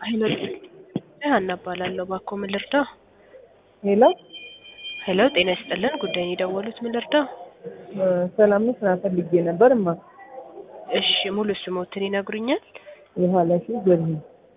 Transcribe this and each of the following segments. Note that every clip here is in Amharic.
ሄሎ ሀና እባላለሁ። እባክዎ ምን ልርዳው? ሄሎ ሄሎ ጤና ይስጥልን። ጉዳይን የደወሉት ምን ልርዳው? እ ሰላም ነው። ስራ ፈልጌ ነበር እማ። እሺ ሙሉ ስሞትን ይነግሩኛል? የኋላሽ ዘሪሁን።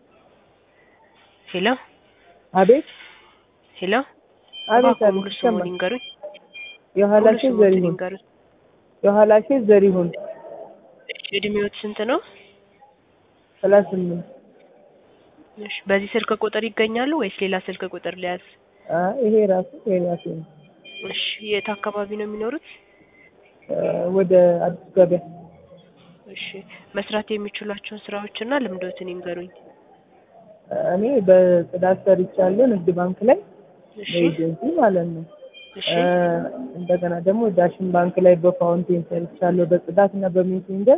ሄሎ አቤት ሄሎ አቤት እባክዎ አቤት ሙሉ ስሙን ይሰማል። ይንገሩኝ። ሙሉ የኋላሽ ስሞትን ዘሪሁን። ይንገሩኝ። የኋላሽ ዘሪሁን እሺ እድሜዎት ስንት ነው? ሰላሳ ስምንት እሺ በዚህ ስልክ ቁጥር ይገኛሉ ወይስ ሌላ ስልክ ቁጥር ሊያዝ? አይ ይሄ ራሱ ይሄ ራሱ ነው። እሺ የት አካባቢ ነው የሚኖሩት? እ ወደ አዲስ ገበያ እሺ መስራት የሚችሏቸውን ስራዎችና ልምዶትን ይንገሩኝ። እኔ በጽዳት ሰርቻለሁ ንግድ ባንክ ላይ እሺ በኤጀንሲ ማለት ነው። እሺ እ እንደገና ደግሞ ዳሽን ባንክ ላይ በፋውንቴን ሰርቻለሁ በጽዳት እና በሜሴንጀር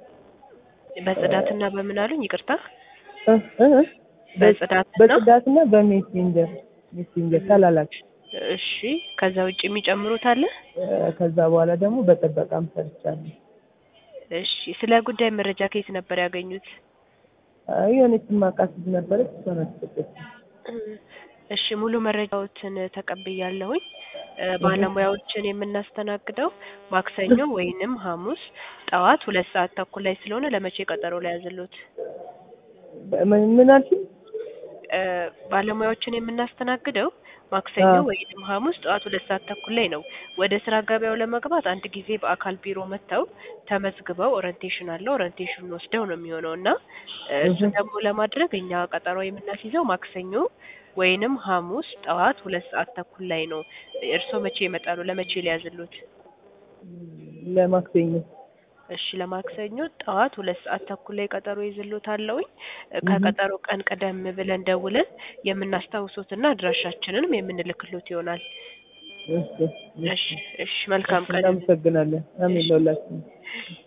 በጽዳትና በምን አሉኝ? ይቅርታ እ እ እ በጽዳትና በጽዳት እና በሜሴንጀር ሜሴንጀር ተላላኪ እሺ ከዛ ውጭ የሚጨምሩት አለ? እ ከዛ በኋላ ደግሞ በጥበቃም ሰርቻለሁ። እሺ ስለ ጉዳይ መረጃ ከየት ነበር ያገኙት? አይ የሆነች የማውቃት ልጅ ነበረች እሷ ናት የሰጠችኝ። እሺ ሙሉ መረጃዎትን ተቀብያለሁኝ። እ ባለሙያዎችን የምናስተናግደው ማክሰኞ ወይንም ሐሙስ ጠዋት ሁለት ሰዓት ተኩል ላይ ስለሆነ ለመቼ ቀጠሮ ላይ ያዝሉት? ምን ምን አልሽኝ? እ ባለሙያዎችን የምናስተናግደው ማክሰኞ አዎ። ወይንም ሐሙስ ጠዋት ሁለት ሰዓት ተኩል ላይ ነው። ወደ ስራ ገበያው ለመግባት አንድ ጊዜ በአካል ቢሮ መጥተው ተመዝግበው ኦሪንቴሽን አለ ኦሪንቴሽኑን ወስደው ነው የሚሆነው እና እ እሱን ደግሞ ለማድረግ እኛ ቀጠሮ የምናስይዘው ማክሰኞ ወይንም ሐሙስ ጠዋት ሁለት ሰዓት ተኩል ላይ ነው። እርስዎ መቼ ይመጣሉ? ለመቼ ሊያዝሉት? ለማክሰኞ እሺ ለማክሰኞ ጠዋት ሁለት ሰዓት ተኩል ላይ ቀጠሮ ይዝሎታለሁኝ። እ ከቀጠሮ ቀን ቀደም ብለን ደውለን የምናስታውሶትና አድራሻችንንም የምንልክሎት ይሆናል። እሺ እሺ እሺ መልካም ቀን። እናመሰግናለን። አሜን ለሁላችንም።